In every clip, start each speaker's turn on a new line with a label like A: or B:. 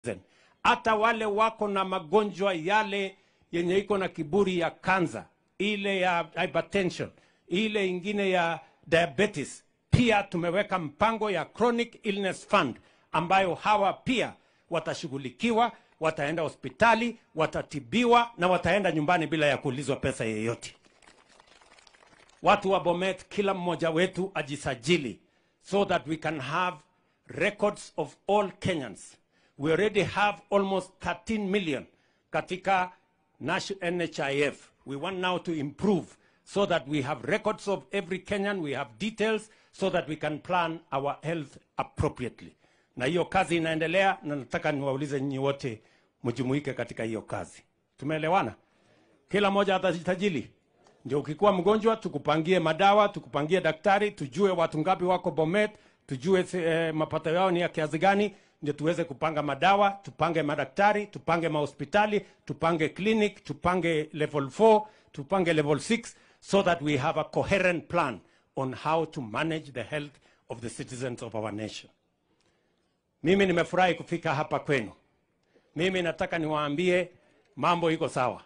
A: hata wale wako na magonjwa yale yenye iko na kiburi ya kanza, ile ya hypertension, ile ingine ya diabetes, pia tumeweka mpango ya chronic illness fund ambayo hawa pia watashughulikiwa, wataenda hospitali, watatibiwa na wataenda nyumbani bila ya kuulizwa pesa yeyote. Watu wa Bomet, kila mmoja wetu ajisajili so that we can have records of all Kenyans. We already have almost 13 million katika national NHIF. We want now to improve so that we have records of every Kenyan, we have details so that we can plan our health appropriately. Na hiyo kazi inaendelea na nataka niwaulize nyinyi wote mjumuike katika hiyo kazi. Tumeelewana? Kila mmoja atajisajili. Ndio ukikuwa mgonjwa tukupangie madawa, tukupangie daktari, tujue watu ngapi wako Bomet, tujue eh, mapato yao ni ya kiasi gani, ndio tuweze kupanga madawa, tupange madaktari, tupange mahospitali, tupange clinic, tupange level 4, tupange level 6 so that we have a coherent plan on how to manage the health of the citizens of our nation. Mimi nimefurahi kufika hapa kwenu. Mimi nataka niwaambie mambo iko sawa.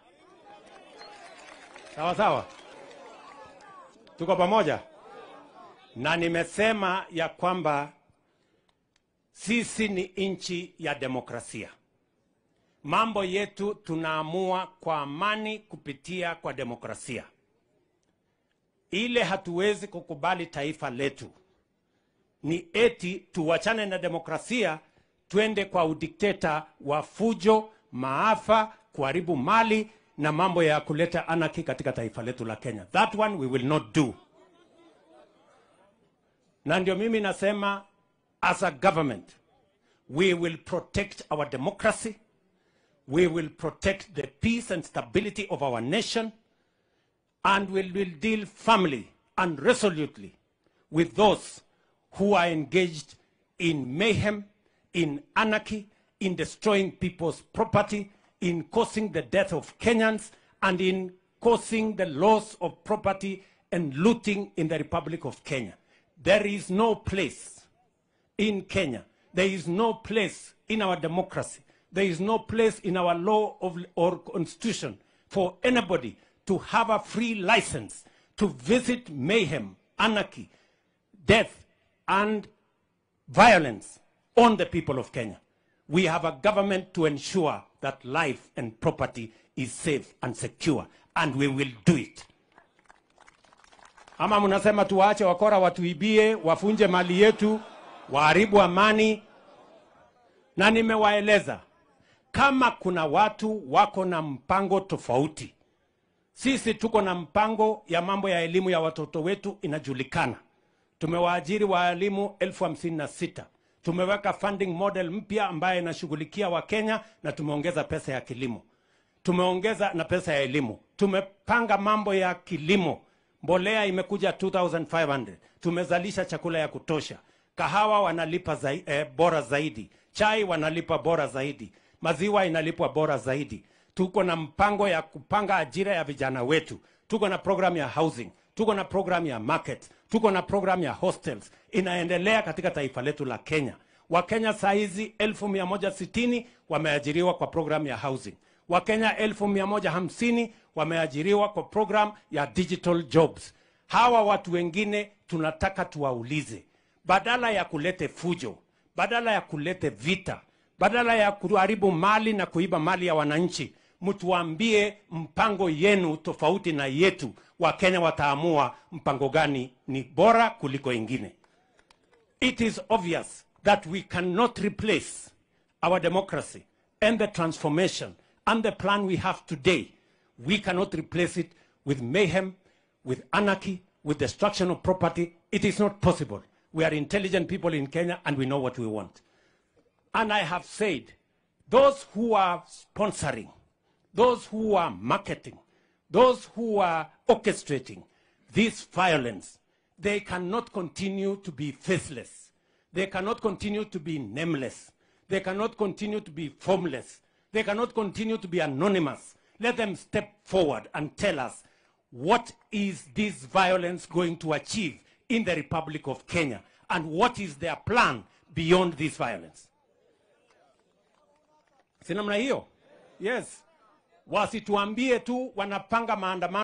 A: Sawa sawa, tuko pamoja, na nimesema ya kwamba sisi ni nchi ya demokrasia. Mambo yetu tunaamua kwa amani kupitia kwa demokrasia. Ile hatuwezi kukubali taifa letu ni eti tuwachane na demokrasia twende kwa udikteta wa fujo, maafa, kuharibu mali na mambo ya kuleta anarchy katika taifa letu la Kenya. That one we will not do. Na ndio mimi nasema as a government we will protect our democracy, we will protect the peace and stability of our nation and we will deal firmly and resolutely with those who are engaged in mayhem, in anarchy, in destroying people's property, in causing the death of Kenyans, and in causing the loss of property and looting in the Republic of Kenya. There is no place in Kenya, there is no place in our democracy, there is no place in our law of, or constitution for anybody to have a free license to visit mayhem, anarchy, death, and violence on the people of Kenya. We have a government to ensure that life and property is safe and secure, and we will do it. Ama mnasema tuwaache wakora watuibie, wafunje mali yetu, waharibu amani? Na nimewaeleza kama kuna watu wako na mpango tofauti, sisi tuko na mpango ya mambo ya elimu ya watoto wetu inajulikana tumewaajiri waalimu elfu hamsini na sita tumeweka funding model mpya ambayo inashughulikia wakenya na tumeongeza pesa ya kilimo tumeongeza na pesa ya elimu tumepanga mambo ya kilimo mbolea imekuja 2500 tumezalisha chakula ya kutosha kahawa wanalipa zai, eh, bora zaidi chai wanalipa bora zaidi maziwa inalipwa bora zaidi tuko na mpango ya kupanga ajira ya vijana wetu tuko na program ya housing tuko na program ya market, tuko na program ya hostels inaendelea katika taifa letu la Kenya. Wakenya saa hizi elfu mia moja sitini wameajiriwa kwa program ya housing. Wakenya elfu mia moja hamsini wameajiriwa kwa program ya digital jobs. Hawa watu wengine tunataka tuwaulize, badala ya kulete fujo, badala ya kulete vita, badala ya kuharibu mali na kuiba mali ya wananchi, mtuambie mpango yenu tofauti na yetu. Wakenya wataamua mpango gani ni bora kuliko ingine. It is obvious that we cannot replace our democracy and the transformation and the plan we have today. We cannot replace it with mayhem, with anarchy, with destruction of property. It is not possible. We are intelligent people in Kenya and we know what we want. And I have said, those who are sponsoring, those who are marketing, those who are orchestrating this violence, they cannot continue to be faithless. They cannot continue to be nameless. They cannot continue to be formless. They cannot continue to be anonymous. Let them step forward and tell us what is this violence going to achieve in the Republic of Kenya and what is their plan beyond this violence. si namna hiyo? Yes, wasituambie tu wanapanga maandamano